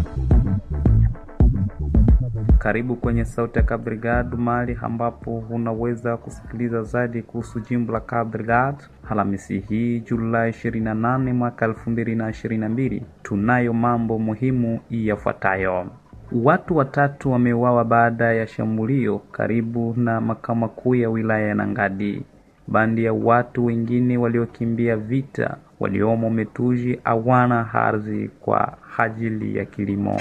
Karibu kwenye Sauti ya Cabo Delgado, mahali ambapo unaweza kusikiliza zaidi kuhusu jimbo la Cabo Delgado. Alhamisi hii Julai 28 mwaka 2022, tunayo mambo muhimu yafuatayo. Watu watatu wameuawa baada ya shambulio karibu na makao makuu ya wilaya ya Nangadi. Bandi ya watu wengine waliokimbia vita waliomo Metuji hawana ardhi kwa ajili ya kilimo.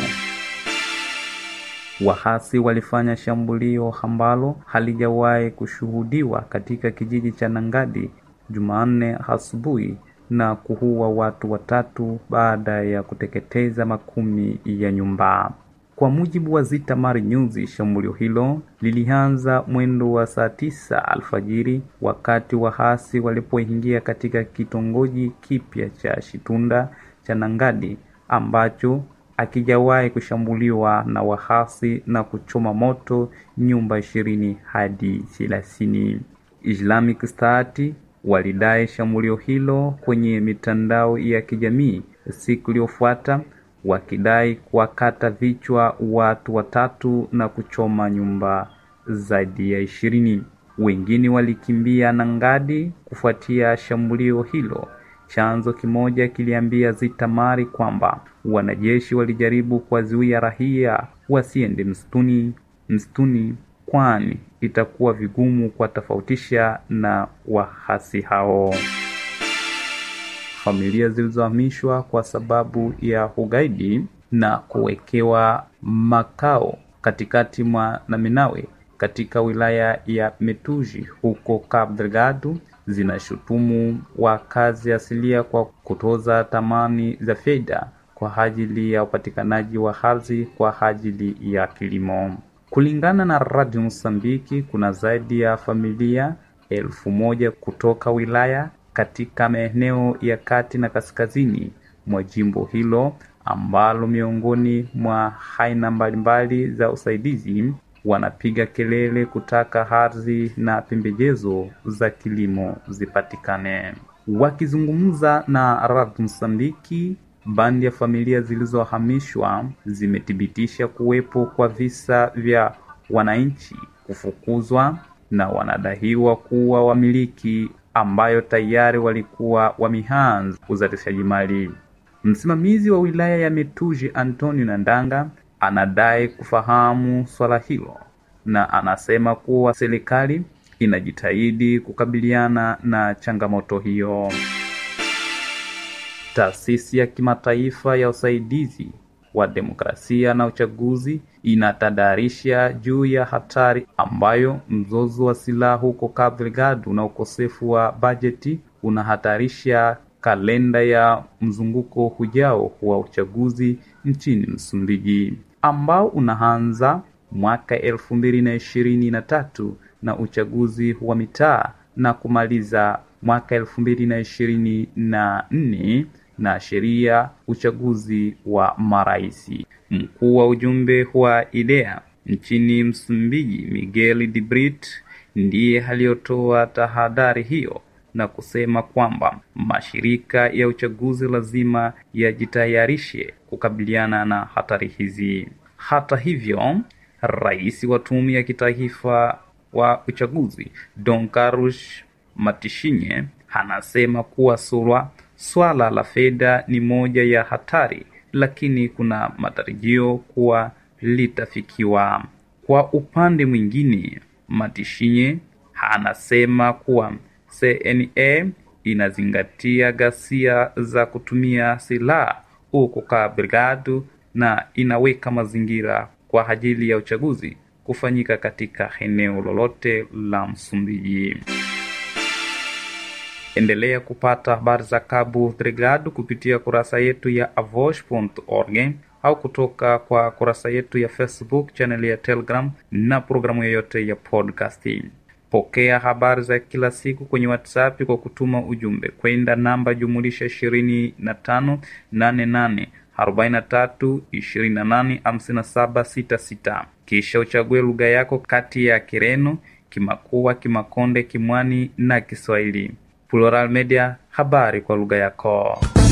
Wahasi walifanya shambulio ambalo halijawahi kushuhudiwa katika kijiji cha Nangadi Jumanne asubuhi na kuua watu watatu baada ya kuteketeza makumi ya nyumba. Kwa mujibu wa Zitamar News, shambulio hilo lilianza mwendo wa saa tisa alfajiri wakati wahasi walipoingia katika kitongoji kipya cha Shitunda cha Nangadi ambacho akijawahi kushambuliwa na wahasi na kuchoma moto nyumba ishirini hadi thelathini. Islamic State walidai shambulio hilo kwenye mitandao ya kijamii siku iliyofuata, wakidai kuwakata vichwa watu watatu na kuchoma nyumba zaidi ya ishirini. Wengine walikimbia Nangadi kufuatia shambulio hilo. Chanzo kimoja kiliambia Zitamari kwamba wanajeshi walijaribu kuwazuia raia wasiende msituni msituni, kwani itakuwa vigumu kuwatofautisha na wahasi hao. Familia zilizohamishwa kwa sababu ya ugaidi na kuwekewa makao katikati mwa Naminawe katika wilaya ya Metuji huko Cabo Delgado zinashutumu wakazi asilia kwa kutoza thamani za fedha kwa ajili ya upatikanaji wa ardhi kwa ajili ya kilimo. Kulingana na Radio Msambiki, kuna zaidi ya familia elfu moja kutoka wilaya katika maeneo ya kati na kaskazini mwa jimbo hilo ambalo miongoni mwa aina mbalimbali za usaidizi wanapiga kelele kutaka ardhi na pembejezo za kilimo zipatikane. Wakizungumza na Radio Msambiki, bandi ya familia zilizohamishwa zimethibitisha kuwepo kwa visa vya wananchi kufukuzwa na wanadaiwa kuwa wamiliki ambayo tayari walikuwa wameanza uzalishaji mali. Msimamizi wa wilaya ya Metuji Antonio Nandanga anadai kufahamu swala hilo na anasema kuwa serikali inajitahidi kukabiliana na changamoto hiyo. Taasisi ya kimataifa ya usaidizi wa demokrasia na uchaguzi inatadarisha juu ya hatari ambayo mzozo wa silaha huko Cabo Delgado na ukosefu wa bajeti unahatarisha kalenda ya mzunguko ujao wa uchaguzi nchini Msumbiji ambao unaanza mwaka elfu mbili na ishirini na tatu na uchaguzi wa mitaa na kumaliza mwaka elfu mbili na ishirini na nne na sheria uchaguzi wa maraisi. Mkuu wa ujumbe wa IDEA nchini Msumbiji, Miguel de Brito, ndiye aliyotoa tahadhari hiyo na kusema kwamba mashirika ya uchaguzi lazima yajitayarishe kukabiliana na hatari hizi. Hata hivyo, rais wa tume ya kitaifa wa uchaguzi Don Carlos Matishinye anasema kuwa sura swala la fedha ni moja ya hatari, lakini kuna matarajio kuwa litafikiwa. Kwa upande mwingine, Matishinye anasema kuwa CNA inazingatia ghasia za kutumia silaha huko Cabo Delgado na inaweka mazingira kwa ajili ya uchaguzi kufanyika katika eneo lolote la Msumbiji. Endelea kupata habari za Cabo Delgado kupitia kurasa yetu ya avosh.org au kutoka kwa kurasa yetu ya Facebook, channel ya Telegram na programu yoyote ya podcasting. Pokea habari za kila siku kwenye WhatsApp kwa kutuma ujumbe kwenda namba jumulisha ishirini na tano nane nane arobaini na tatu ishirini na nane hamsini na saba sita sita. Kisha uchague lugha yako kati ya Kireno, Kimakua, Kimakonde, Kimwani na Kiswahili. Plural Media, habari kwa lugha yako.